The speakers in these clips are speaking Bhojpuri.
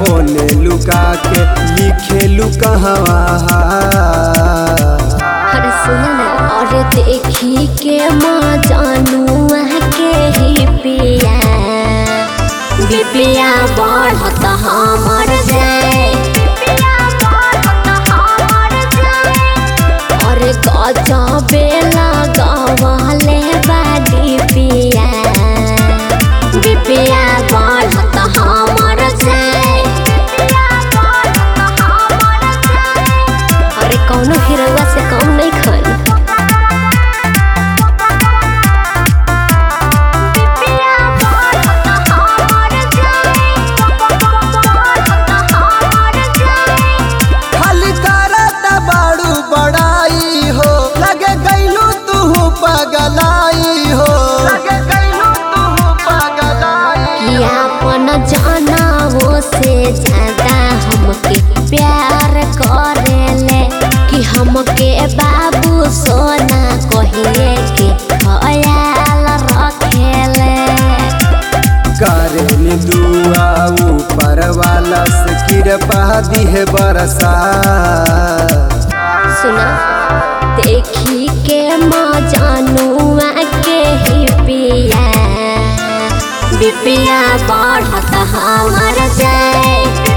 ओने लुका के लिखेलू कहवा अरे सुन ना और देखी के माँ जानू के ही पिया बिपिया बढ़त हमर जाए और गजबे लगवले बाडी पिया बिपिया बढ़त हमर जाए अरे कौनो हीरोवा से कम नहीं खन खाली करत बाड़ू बड़ाई हो लगे गईलू तू पगलाई हो लगे गईलू तू पगलाई कि अपन जाना वो से ज्यादा हमके प्यार करेले कि हमके बाबू सोना कहिए के ख्याल रखेले करेन दुआ ऊपर वाला से कृपा दिहे बरसा सुना देखी के माँ जानू के ही पिया बिपिया बढ़त हमर जाए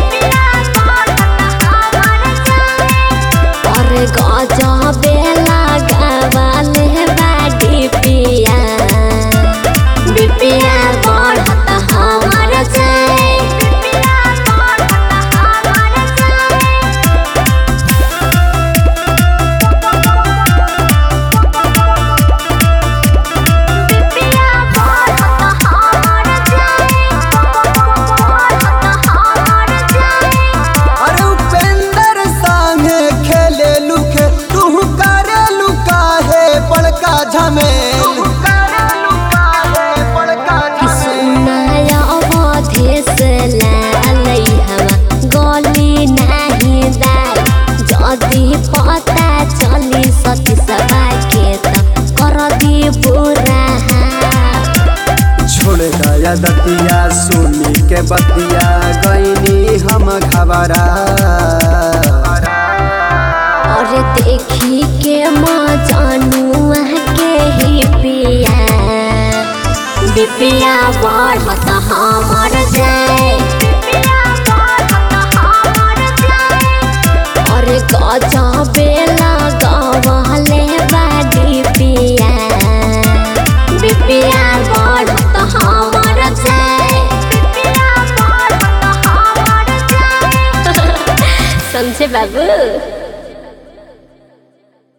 और गजबे लगावले बाडी पिया बिपिया बढ़त हमर जाए अरे उपेंद्र संगे खेले लुखे तू करे लुकाहे बड़का झमे कि सुनाया अवधेश लालै हवा गली नाही दाई जदि पता चली सती सभा के त कर दी बुरा छोड़ दया दतिया सुनी के बतिया गईनी हम घबरा और देखी के माँ जानू के ही पिया बिपिया बढ़त हमर जाए और गजबे लगवले बाडी पिया बिपिया बढ़त हमर जाए समझे बाबू